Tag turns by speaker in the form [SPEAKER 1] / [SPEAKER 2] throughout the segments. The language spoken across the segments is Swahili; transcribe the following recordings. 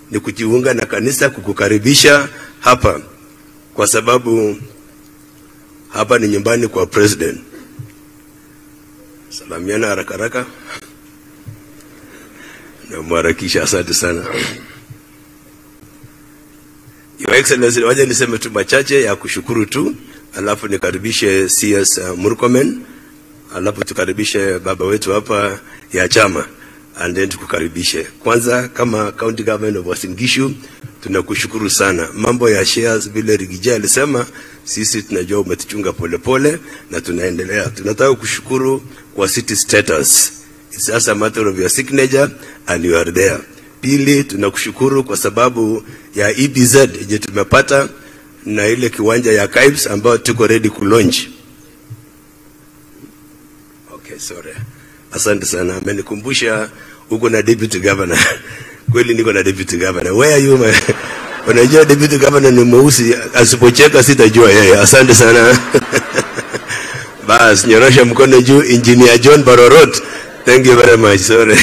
[SPEAKER 1] ni kujiunga na kanisa kukukaribisha hapa, kwa sababu hapa ni nyumbani kwa president. Salamiana haraka haraka na mharakisha. Asante sana Your Excellency, waje niseme tu machache ya kushukuru tu, alafu nikaribishe CS Murkomen, alafu tukaribishe baba wetu hapa ya chama and then tukukaribishe. Kwanza kama County Government of Uasin Gishu tunakushukuru sana. Mambo ya shares vile Rigija alisema, sisi tunajua umetuchunga polepole na tunaendelea. Tunataka kushukuru kwa city status. It's just a matter of your signature and you are there. Pili, tunakushukuru kwa sababu ya EBZ yenye tumepata na ile kiwanja ya KIBS ambayo tuko ready ku launch. Okay, sorry. Asante sana. Amenikumbusha uko na deputy governor. Kweli niko na deputy governor. Where are you my? Unajua deputy governor ni mweusi, asipocheka sitajua yeye. Asante sana. Bas, nyorosha mkono juu, Engineer John Barorot. Thank you very much. Sorry.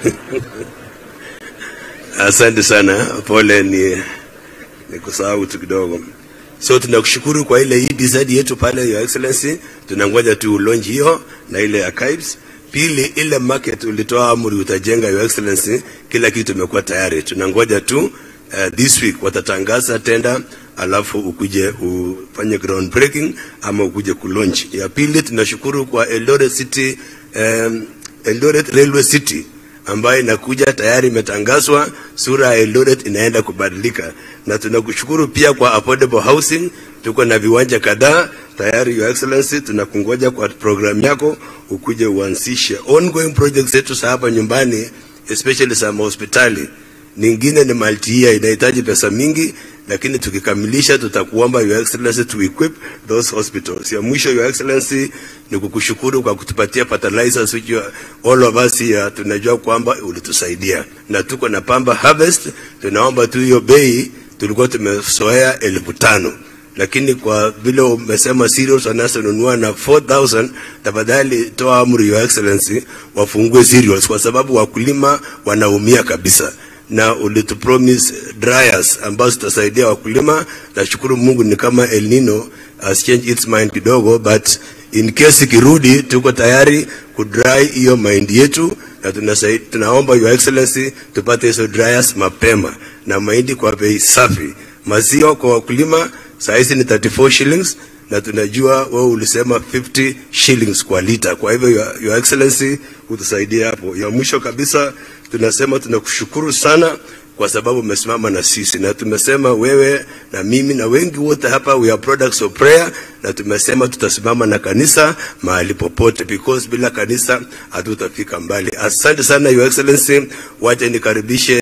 [SPEAKER 1] Asante sana, pole ni nikusahau tu kidogo. So tunakushukuru kwa ile EBZ yetu pale, Your Excellency, tunangoja tu launch hiyo na ile archives. Pili, ile market ulitoa amri utajenga, Your Excellency, kila kitu imekuwa tayari, tunangoja tu uh, this week watatangaza tenda, alafu ukuje ufanye ground breaking ama ukuje kulaunch. Ya pili, tunashukuru kwa Eldoret City um, Eldoret Railway City ambayo inakuja tayari imetangazwa, sura ya Eldoret inaenda kubadilika, na tunakushukuru pia kwa affordable housing. Tuko na viwanja kadhaa tayari, Your Excellency, tunakungoja kwa program yako ukuje uanzishe ongoing projects zetu za hapa nyumbani, especially za hospitali. Ningine ni multi year, inahitaji pesa mingi, lakini tukikamilisha tutakuomba Your Excellency to equip those hospitals. Ya mwisho Your Excellency ni kukushukuru kwa kutupatia fertilizers which you, all of us here tunajua kwamba ulitusaidia, na tuko na Pamba Harvest. Tunaomba tu hiyo bei, tulikuwa tumesoea elfu tano lakini kwa vile umesema cereals wanazonunua na 4000 tafadhali toa amri Your Excellency wafungue cereals, kwa sababu wakulima wanaumia kabisa na ulitupromise dryers ambazo zitasaidia wakulima. Nashukuru Mungu ni kama El Nino has changed its mind kidogo, but in case ikirudi, tuko tayari kudry hiyo mahindi yetu na tunasai, tunaomba Your Excellency tupate hizo dryers mapema na mahindi kwa bei safi. Maziwa kwa wakulima saizi ni 34 shillings na tunajua wewe ulisema 50 shillings kwa lita. Kwa hivyo Your, Your Excellency utusaidie hapo. Ya mwisho kabisa tunasema tunakushukuru sana kwa sababu umesimama na sisi, na tumesema wewe na mimi na wengi wote hapa we are products of prayer, na tumesema tutasimama na kanisa mahali popote, because bila kanisa hatutafika mbali. Asante sana Your Excellency, wacha nikaribishe